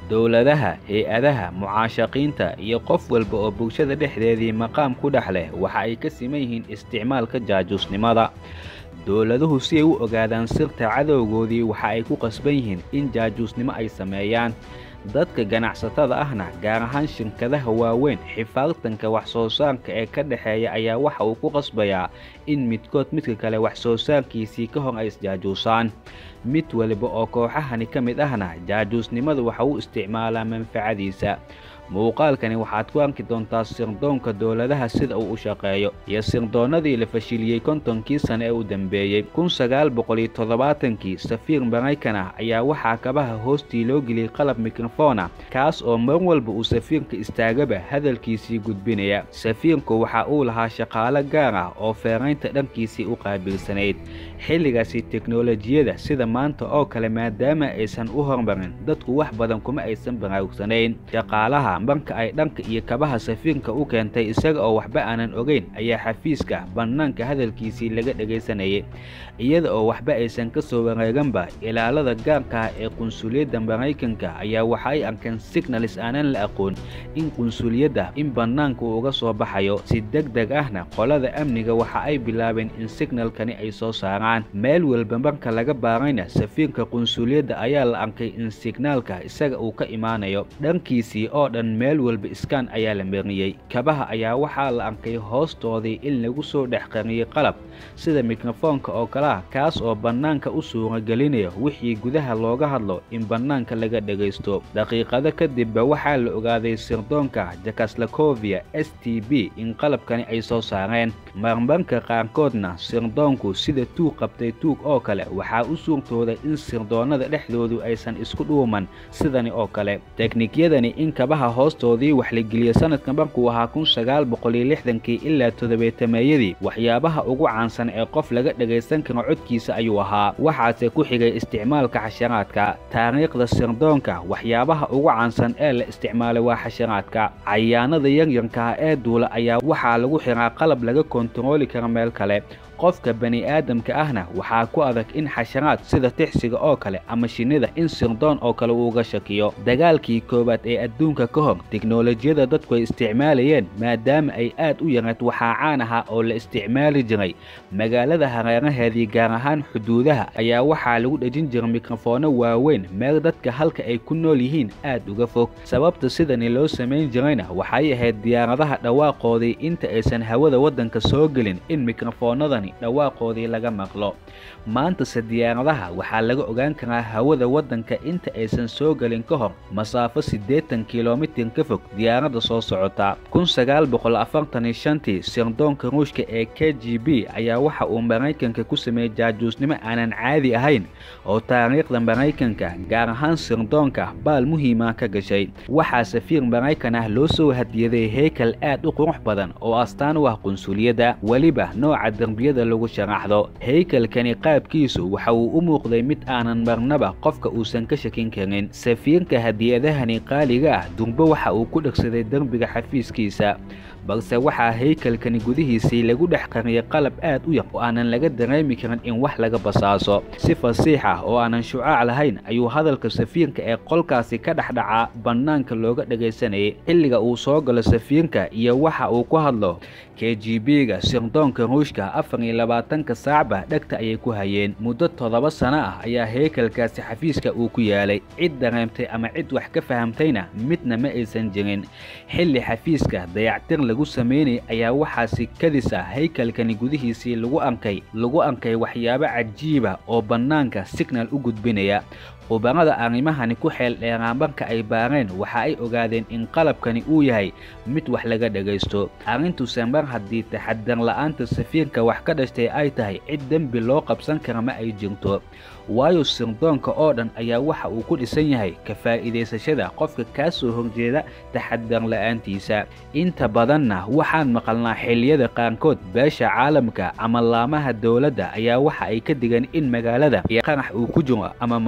dowladaha hay-adaha mucaashaqiinta iyo qof walba oo bulshada dhexdeedii maqaam ku dhex leh waxa ay ka siman yihiin isticmaalka jaajuusnimada dowladuhu si ay u ogaadaan sirta cadowgoodii waxa ay ku qasban yihiin in jaajuusnimo ay sameeyaan dadka ganacsatada ahna gaar ahaan shirkadaha waaweyn xifaartanka wax soo saarka ee ka dhexeeya ayaa waxa uu ku qasbayaa in midkood midka kale wax soo saarkiisii ka hor ay isjaajuusaan mid waliba oo kooxahani ka mid ahna jaajuusnimada waxa uu isticmaalaa manfacadiisa muuqaalkani waxaad ku arki doontaa sirdoonka dowladaha sida uu u shaqeeyo iyo sirdoonnadii la fashiliyey kontonkii sane ee u dambeeyey kun sagaal boqol iyo toddobaatankii safiir maraykan ah ayaa waxaa kabaha hoostii loo geliyey qalab mikrofona kaas oo mar walba uu safiirka istaagaba hadalkiisii gudbinaya safiirku waxa uu lahaa shaqaalo gaar ah oo feeraynta dhankiisii u qaabilsanayd xilligaasi teknolojiyada sida maanta oo kale maadaama aysan u hormarin dadku wax badan kuma aysan baraarugsanayn shaqaalaha marka ay dhanka iyo kabaha safiirka u keentay isaga oo waxba aanan ogeyn ayaa xafiiska bannaanka hadalkiisii laga dhegaysanayay iyada oo waxba aysan ka soo wareeganba ilaalada gaarka ah ee qunsuliyadda maraykanka ayaa waxa ay arkeen signalis aanan la aqoon in qunsuliyadda in bannaanka uu uga soo baxayo si deg deg ahna qolada amniga waxa ay bilaabeen in signalkani ay soo saaraan meel walba marka laga baarayna safiirka qunsuliyadda ayaa la arkay in signaalka isaga uu ka imaanayo dhankiisii oo dhan meel walba iskaan ayaa la mariyey kabaha ayaa waxaa la arkay hoostoodii in lagu soo dhex qariyey qalab sida mikrofoonka oo kale ah kaas oo bannaanka u suuragelinaya wixii gudaha looga hadlo in bannaanka laga dhegaysto daqiiqado kadibba waxaa la ogaaday sirdoonka jakaslakovia s t b in qalabkani ay soo saareen marmarka qaarkoodna sirdoonku sida tuug qabtay tuug oo kale waxaa u suurtooda in sirdoonnada dhexdoodu aysan isku dhuuman sidani oo kale teknikyadani in kabaha hoostoodii wax la geliya sanadka markuu ahaa kun sagaal boqol iyo lixdankii ilaa toddobeetameeyadii waxyaabaha ugu caansan ee qof laga dhagaysan karo codkiisa ayuu ahaa waxaase ku xigay isticmaalka xasharaadka taariikhda sirdoonka waxyaabaha ugu caansan ee la isticmaalay waa xasharaadka cayaanada yaryarkaah ee duula ayaa waxaa lagu xiraa qalab laga kontarooli kara meel kale qofka bani aadamka ahna waxaa ku adag in xasharaad sida tixsiga oo kale ama shinnida in sirdoon oo kale uuga shakiyo dagaalkii koowaad ee adduunka ka hor teknolojiyada dadku ay isticmaalayeen maadaama ay aad u yarayd waxaa caan ahaa oo la isticmaali jiray magaalada hareeraheedii gaar ahaan xuduudaha ayaa waxaa lagu dhejin jiray mikrofoonno waaweyn meel dadka halka ay ku nool yihiin aad uga fog sababta sidani loo samayn jirayna waxay ahayd diyaaradaha dhawaaqoodii inta aysan hawada waddanka soo gelin in mikrofoonnadani dhawaaqoodii laga maqlo maantase diyaaradaha waxaa laga ogaan karaa hawada waddanka inta aysan soo gelin ka hor masaafo siddeetan kilomitir ka fog diyaaradda soo socota kun sagaal boqol afartan iyo shantii sirdoonka ruushka ee k g b ayaa waxa uu maraykanka ku sameeyey jaajuusnimo aanan caadi ahayn oo taariikhda maraykanka gaar ahaan sirdoonka baal muhiima ka gashay waxaa safiir maraykan ah loo soo hadiyaday heykal aad u qurux badan oo astaan u ah qunsuliyadda weliba nooca derbiyada lagu sharaxdo heykalkani qaabkiisu waxa uu u muuqday mid aanan marnaba qofka uusan ka shakin karin safiirka hadiyadahani qaaliga ah durbo waxa uu ku dhegsaday derbiga xafiiskiisa balse waxaa heykalkani gudihiisii lagu dhex qariyay qalab aad u yar oo aanan laga dareemi karin in wax laga basaaso si fasiix ah oo aanan shucaac lahayn ayuu hadalka safiirka ee qolkaasi ka dhexdhacaa bannaanka looga dhagaysanayay xilliga uu soo galo safiirka iyo waxa uu ku hadlo k g b-ga sirdoonka ruushka afar iyo labaatanka saacba dhegta ayay ku hayeen muddo toddoba sano ah ayaa heykalkaasi xafiiska uu ku yaalay cid dareemtay ama cid wax ka fahamtayna midna ma aysan jirin xilli xafiiska dayactir lagu samaynayay ayaa waxaasi kadis ah heykalkani gudihiisii lagu arkay lagu arkay waxyaabo cajiiba oo bannaanka signal u gudbinaya khubarada arrimahani ku xeel dheeraa marka ay baareen waxa ay ogaadeen in qalabkani uu yahay mid wax laga dhagaysto arrintuse mar haddii taxadar la'aanta safiirka wax ka dhashtay ay tahay cid dembi loo qabsan kara ma ay jirto waayo sirdoonka oo dhan ayaa waxa uu ku dhisan yahay ka faa'iidaysashada qofka kaa soo horjeeda taxadar la'aantiisa inta badanna waxaan maqalnaa xilliyada qaarkood beesha caalamka ama laamaha dowladda ayaa waxa ay ka digeen in magaalada iyo qarax uu ku jiro ama maalmaha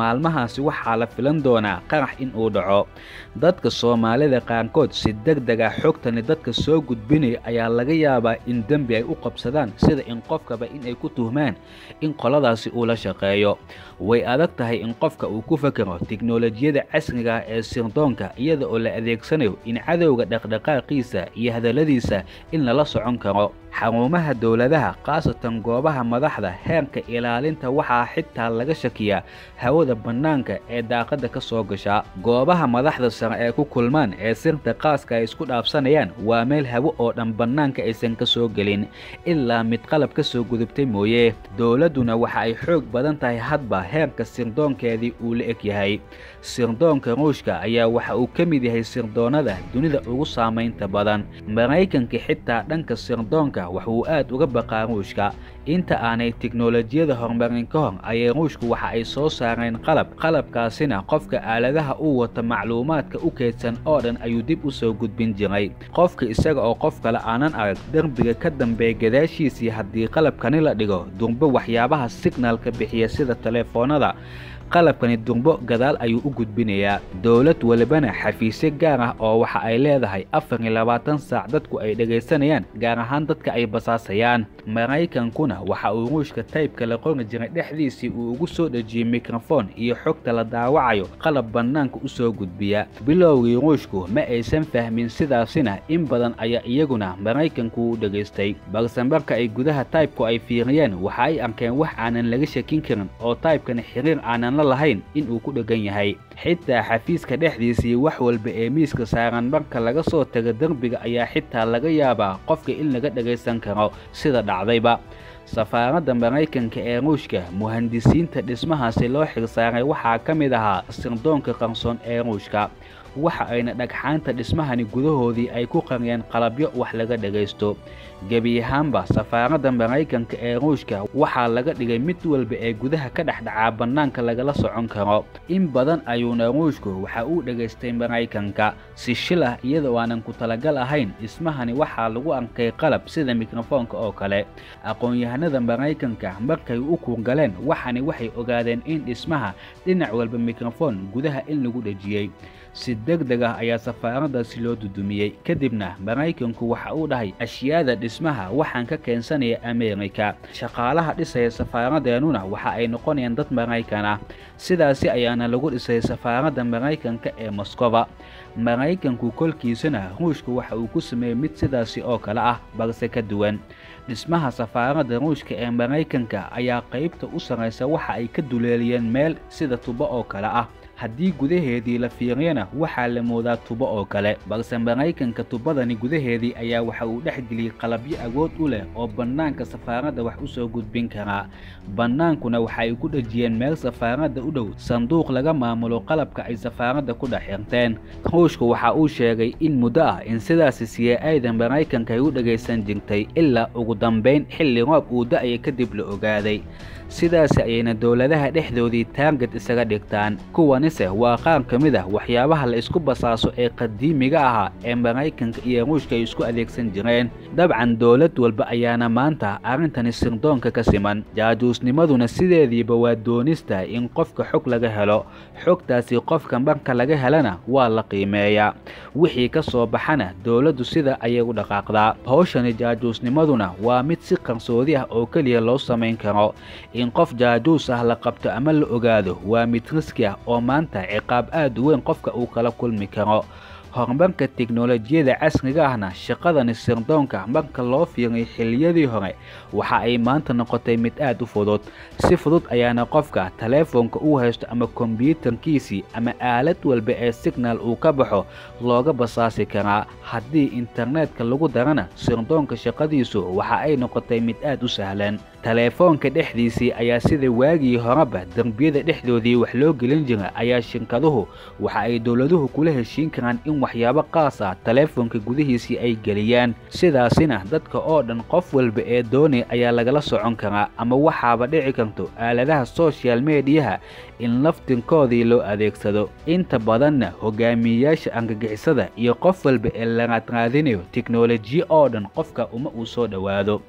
markaasi waxaa la filan doonaa qarax in uu dhaco dadka soomaalida qaarkood si deg deg ah xogtani dadka soo gudbinaya ayaa laga yaabaa in dembi ay u qabsadaan sida in qofkaba in ay ku tuhmaan in qoladaasi uu la shaqeeyo way adag tahay in qofka uu ku fakero tiknolojiyada casriga ah ee sirdoonka iyada oo la adeegsanayo in cadowga dhaqdhaqaaqiisa iyo hadalladiisa in lala socon karo xarumaha dowladaha khaasatan goobaha madaxda heerka ilaalinta waxaa xitaa laga shakiyaa hawada bannaanka ee daaqadda ka soo gashaa goobaha madaxda sare ee ku kulmaan ee sirta qaaska ay isku dhaafsanayaan waa meel hawo oo dhan bannaanka aysan ka soo gelin ilaa mid qalab ka soo gudubtay mooye dowladduna waxa ay xoog badan tahay hadba heerka sirdoonkeedii uu la eg yahay sirdoonka ruushka ayaa waxa uu ka mid yahay sirdoonnada dunida ugu saamaynta badan maraykanka xitaa dhanka sirdoonka waxuu aad uga baqaa ruushka inta aanay tiknolojiyada horumarin ka hor ayay ruushku waxa ay soo saareen qalab qalabkaasina qofka aaladaha uu wata macluumaadka u keydsan oo dhan ayuu dib u soo gudbin jiray qofka isaga oo qof kale aanan arag derbiga ka dambeeya gadaashiisii haddii qalabkani la dhigo durbo waxyaabaha signalka bixiya sida telefoonada qalabkani durbo gadaal ayuu u gudbinayaa dowlad walibana xafiisyo gaar ah oo waxa ay leedahay afar iyo labaatan saac dadku ay dhegaysanayaan gaar ahaan dadka ay basaasayaan maraykankuna waxa uu ruushka taybka la qori jiray dhexdiisii uu ugu soo dhejiyey mikrofon iyo xogta la daawacayo qalab bannaanka u soo gudbiya bilowgii ruushku ma aysan fahmin sidaasina in badan ayaa iyaguna maraykanku u dhegaystay balse marka ay gudaha taybku ay fiiriyeen waxa ay arkeen wax aanan laga shakin karin oo taybkani xiriir aanan lahayn in uu ku dhegan yahay xitaa xafiiska dhexdiisii wax walba ee miiska saaran marka laga soo tago derbiga ayaa xitaa laga yaabaa qofka in laga dhagaysan karo sida dhacdayba safaaradda maraykanka ee ruushka muhandisiinta dhismahaasi loo xirsaaray waxaa ka mid ahaa sirdoonka qarsoon ee ruushka waxa ayna dhagxaanta dhismahani gudahoodii ay ku qariyeen qalabyo wax laga dhagaysto gebi ahaanba safaaradda maraykanka ee ruushka waxaa laga dhigay mid walba ee gudaha ka dhexdhacaa bannaanka lagala socon karo in badan ayuuna ruushku waxa uu dhegaystay maraykanka si shil ah iyadoo aanan ku talagal ahayn dhismahani waxaa lagu arkay qalab sida mikrofoonka oo kale aqoon-yahanada maraykanka markay u kurgaleen waxani waxay ogaadeen in dhismaha dhinac walba mikrofon gudaha in lagu dhejiyey si deg deg ah ayaa safaaraddaasi loo dudumiyey kadibna maraykanku waxa uu dhahay ashyaada dhismaha waxaan ka keensanaya ameerika shaqaalaha dhisaya safaaradeennuna waxa ay noqonayaan dad maraykan ah sidaasi ayaana lagu dhisay safaaradda maraykanka ee moskoba maraykanku kolkiisana ruushka waxa uu ku sameeyey mid sidaasi oo kale ah balse ka duwan dhismaha safaaradda ruushka ee maraykanka ayaa qaybta u sarraysa waxa ay ka duleeliyeen meel sida tubo oo kale ah haddii gudaheedii la fiiriyana waxaa la moodaa tubo oo kale balse maraykanka tubadani gudaheedii ayaa waxa uu dhex geliyey qalabyo awood u leh oo bannaanka safaaradda wax u soo gudbin karaa bannaankuna waxa ay ku dhejiyeen meel safaaradda u dhow sanduuq laga maamulo qalabka ay safaaradda ku dhex xirteen ruushku waxa uu sheegay in muddo ah in sidaasi c a da maraykanka ay u dhagaysan jirtay ilaa ugu dambayn xilli roob uu da-ya kadib la ogaaday sidaasi ayayna dowladaha dhexdoodii taarget isaga dhigtaan kuwanise waa qaar ka mid ah waxyaabaha la isku basaaso ee qadiimiga ahaa ee maraykanka iyo ruushka ay isku adeegsan jireen dabcan dowlad walba ayaana maanta arrintani sirdoonka ka siman jaajuusnimaduna sideediiba waa doonista in qofka xog laga helo xogtaasi qofka marka laga helana waa la qiimeeyaa wixii ka soo baxana dowladdu sida ayay u dhaqaaqdaa howshani jaajuusnimaduna waa mid si qarsoodi ah oo keliya loo samayn karo in qof jaajuus ah la qabto ama la ogaado waa mid riski ah oo maanta ciqaab aad u weyn qofka uu kala kulmi karo horumarka tiknolojiyada casriga ahna shaqadani sirdoonka marka loo fiiriyo xilliyadii hore waxa ay maanta noqotay mid aad u fudud si fudud ayaana qofka taleefoonka uu haysto ama kombyuutarkiisii ama aalad walba ee signal uu ka baxo looga basaasi karaa haddii internetka lagu darana sirdoonka shaqadiisu waxa ay noqotay mid aad u sahlan taleefoonka dhexdiisii ayaa sida waagii horeba derbiyada dhexdoodii wax loo gelin jira ayaa shirkaduhu waxa ay dowladuhu kula heshiin karaan in waxyaabo qaas ah taleefoonka gudihiisii ay geliyaan sidaasina dadka oo dhan qof walba ee doonay ayaa lagala socon karaa ama waxaaba dhici karto aaladaha soshal mediyaha in laftinkoodii loo adeegsado inta badanna hogaamiyeyaasha argagixisada iyo qof walba ee la raadraadinayo tiknolojiya oo dhan qofka uma uu soo dhowaado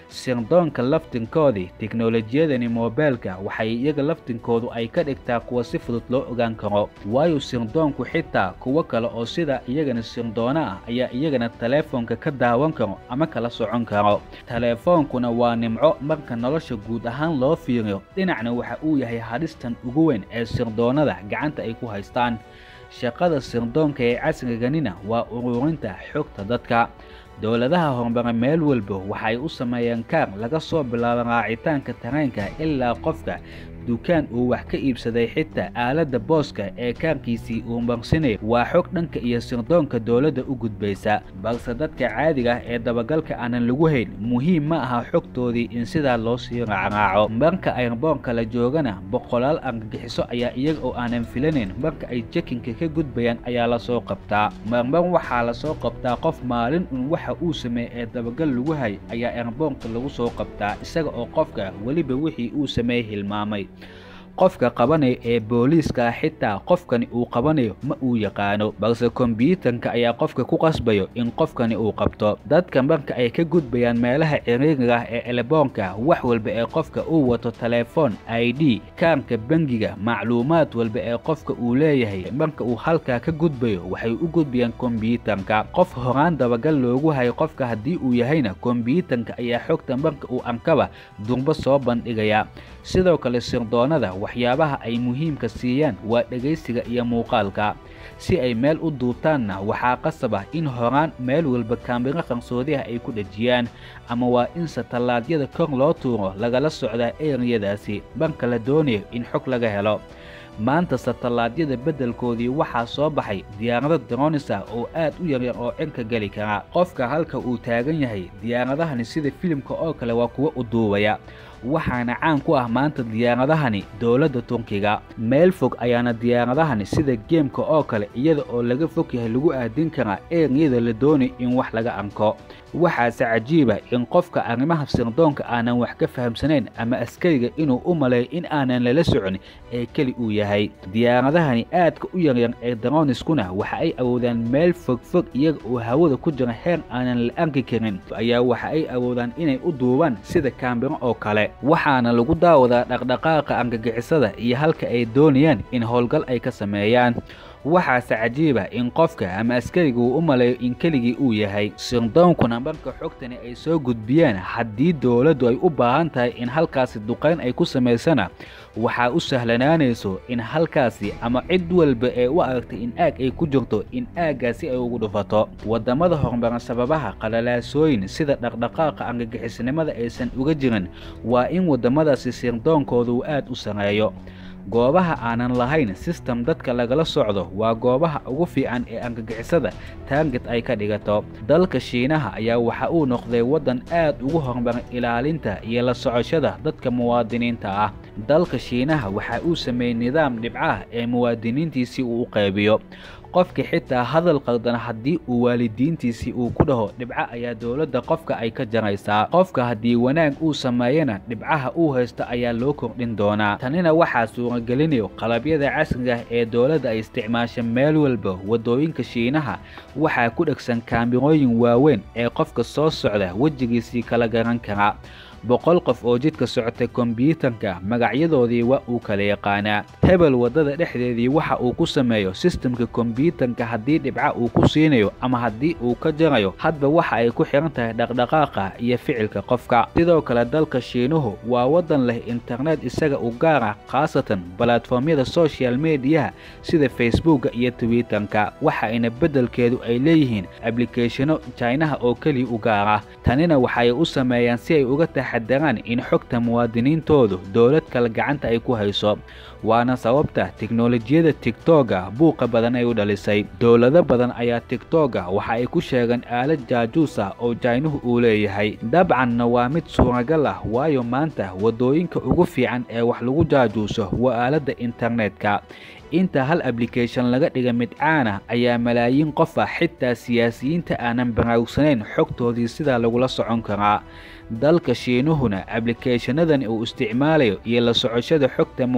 sirdoonka laftinkoodii teknolojiyadani moobeelka waxay iyaga laftinkoodu ay ka dhigtaa kuwa si fudud loo ogaan karo waayo sirdoonku xitaa kuwo kale oo sida iyagana sirdoono ah ayaa iyagana taleefoonka ka daawan karo ama kala socon karo taleefoonkuna waa nimco marka nolosha guud ahaan loo fiiriyo dhinacna waxa uu yahay hadhistan ugu weyn ee sirdoonada gacanta ay ku haystaan shaqada sirdoonka ee casriganina waa ururinta xogta dadka dowladaha horumara meel walba waxay u sameeyeen kaar laga soo bilaabo raacitaanka tareenka ilaa qofka dukaan uu wax ka iibsaday xitaa aaladda booska ee kaarkiisii uu marsinaya waa xog dhanka iyo sirdoonka dowladda u gudbaysa balse dadka caadiga ah ee dabagalka aanan lagu hayn muhiim ma aha xogtoodii in sidaa loo sii raacraaco marka ayrboonka la joogana boqolaal argagixiso ayaa iyaga oo aanan filanayn marka ay jekinka ka gudbayaan ayaa lasoo qabtaa marmar waxaa lasoo qabtaa qof maalin un waxa uu sameeyey ee dabagal lagu hay ayaa ayrboonka lagu soo qabtaa isaga oo qofka weliba wixii uu sameeyey hilmaamay qofka qabanaya ee booliiska xitaa qofkani uu qabanayo ma uu yaqaano balse kombyuutarka ayaa qofka ku qasbayo in qofkani uu qabto dadka marka ay ka gudbayaan meelaha ciriiriga ah ee eleboonka wax walba ee qofka uu wato telefoon i d kaarka bangiga macluumaad walba ee qofka uu leeyahay marka uu halkaa ka gudbayo waxay u gudbayaan kombyuutarka qof horaan dabagal loogu hayo qofka haddii uu yahayna kombyuutarka ayaa xogta marka uu ankaba durbo soo bandhigaya sidoo kale sirdoonada waxyaabaha ay muhiimka siiyaan waa dhegaysiga iyo muuqaalka si ay meel u duubtaanna waxaa qasab ah in horaan meel walba kaamiro qarsoodiha ay ku dhejiyaan ama waa in satallaadyada kor loo tuuro lagala socdaa eriyadaasi marka la doonayo in xog laga helo maanta satallaadyada beddelkoodii waxaa soo baxay diyaarado dronisa oo aad u yaryar oo cirka geli kara qofka halka uu taagan yahay diyaaradahani sida filimka oo kale waa kuwa u duubaya waxaana caan ku ah maanta diyaaradahani dowladda turkiga meel fog ayaana diyaaradahani sida geemka oo kale iyada oo laga fog yahay lagu aadin karaa eeriyada la doonay in wax laga anko waxaase cajiiba in qofka arrimaha sirdoonka aanan wax ka fahamsanayn ama askariga inuu u maleeyo in aanan lala socon ee keli uu yahay diyaaradahani aadka u yaryar ee daroniskuna waxa ay awoodaan meel fogfog iyaga oo hawada ku jira heer aanan la arki karin ayaa waxa ay awoodaan inay u duubaan sida kaambiro oo kale waxaana lagu daawadaa dhaqdhaqaaqa argagixisada iyo halka ay doonayaan in howlgal ay ka sameeyaan waxaase cajiiba in qofka ama askariga uu u maleeyo in keligii uu yahay sirdoonkuna marka xogtani ay soo gudbiyaan haddii dowladdu ay u baahan tahay in halkaasi duqayn ay ku samaysana waxaa u sahlanaanayso in halkaasi ama cid walba ee u aragtay in aag ay ku jirto in aaggaasi ay ugu dhufato waddamada horumaran sababaha qalalaasooyin sida dhaqdhaqaaqa argagixisnimada aysan uga jirin waa in waddamadaasi sirdoonkooda uu aad u sareeyo goobaha aanan lahayn sistem dadka lagala socdo waa goobaha ugu fiican ee argagixisada taarget ay ka dhigato dalka shiinaha ayaa waxa uu noqday waddan aad ugu horumaran ilaalinta iyo la socoshada dadka muwaadiniinta ah dalka shiinaha waxa uu sameeyey nidaam dhibcaah ee muwaadiniintiisii uu u qaybiyo qofka xitaa hadal qaldan haddii uu waalidiintiisii uu ku dhaho dhibco ayaa dowladda qofka ay ka jaraysaa qofka haddii wanaag uu sameeyana dhibcaha uu haysto ayaa loo kordhin doonaa tanina waxaa suuragelinayo qalabyada casriga ah ee dowladda ay isticmaasha meel walba waddooyinka shiinaha waxaa ku dhegsan kaamirooyin waaweyn ee qofka soo socda wejigiisii kala garan kara boqol qof oo jidka socotay kombyuutarka magacyadoodii waa uu kala yaqaanaa hebel waddada dhexdeedii waxa uu ku sameeyo sistamka kombyuutarka haddii dhibca uu ku siinayo ama haddii uu ka jarayo hadba waxa ay ku xihan tahay dhaqdhaqaaqa iyo ficilka qofka sidoo kale dalka shiinuhu waa waddan leh internet isaga u gaar ah khaasatan balatformyada social mediyaha sida facebooka iyo twitterka waxaayna beddelkeedu ay leeyihiin ablikeeshono jinaha oo keliya u gaar ah tanina waxay u sameeyaan si ay uga taxadaraan in xogta muwaadiniintoodu dowlad kale gacanta ay ku hayso waana sababta teknolojiyada tigtoga buuqa badan ay u dhalisay dowlado badan ayaa tigtoga waxa ay ku sheegeen aalad jaajuus ah oo jaynuhu uu leeyahay dabcanna waa mid suuragal ah waayo maanta waddooyinka ugu fiican ee wax lagu jaajuuso waa aaladda internetka inta hal ablication laga dhiga mid caan ah ayaa malaayiin qof ah xitaa siyaasiyiinta aanan baraarugsanayn xogtoodii sidaa lagula socon karaa dalka shiinuhuna ablikeeshanadani uu isticmaalayo iyo la socoshada xogta muwaadiniinta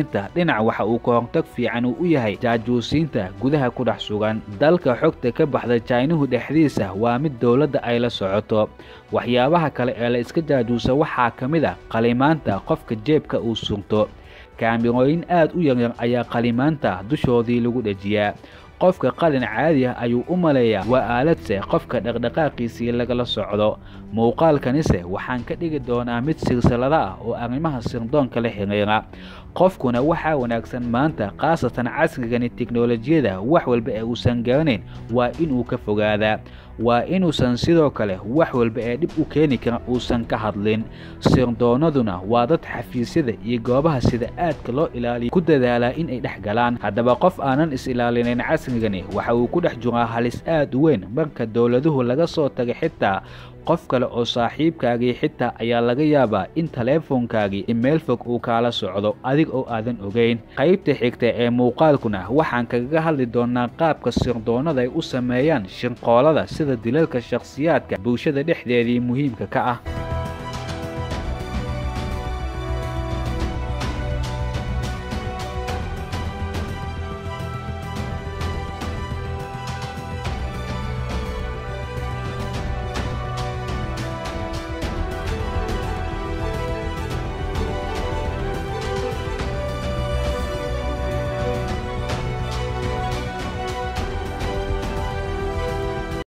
mucaashaqiinta dhinac waxa uu kahortag fiican uu u yahay jaajuusiinta gudaha ku dhex sugan dalka xogta ka baxda jaynuhu dhexdiisa waa mid dowladda ay la socoto waxyaabaha kale ee la iska jaajuusa waxaa ka mid a qalimaanta qofka jeebka uu sugto kaamirooyin aad u yaryar ayaa qalimaanta dushoodii lagu dhejiyaa qofka qalin caadi ah ayuu u maleeyaa waa aaladse qofka dhaqdhaqaaqiisii lagala socdo muuqaalkanise waxaan ka dhigi doonaa mid silsilada ah oo arrimaha sirdoonka la xiriira qofkuna waxaa wanaagsan maanta khaasatan casrigani teknolojiyada wax walba ee uusan garanayn waa inuu ka fogaadaa waa inuusan sidoo kale wax walba ee dhib u keeni kara uusan ka hadlin sirdoonaduna waa dad xafiisyada iyo goobaha sida aadka loo ilaaliya ku dadaalaa in ay dhex galaan haddaba qof aanan is-ilaalinayn casrigani waxa uu ku dhex jiraa halis aad u weyn marka dowladuhu laga soo tagay xitaa qof kale oo saaxiibkaagii xitaa ayaa laga yaabaa in taleefonkaagii meel fog uu kaala socdo adig oo aadan ogeyn qaybta xigta ee muuqaalkuna waxaan kagaga hadli doonaa qaabka sirdoonnada ay u sameeyaan shirqoolada sida dilalka shakhsiyaadka bulshada dhexdeedii muhiimka ka ah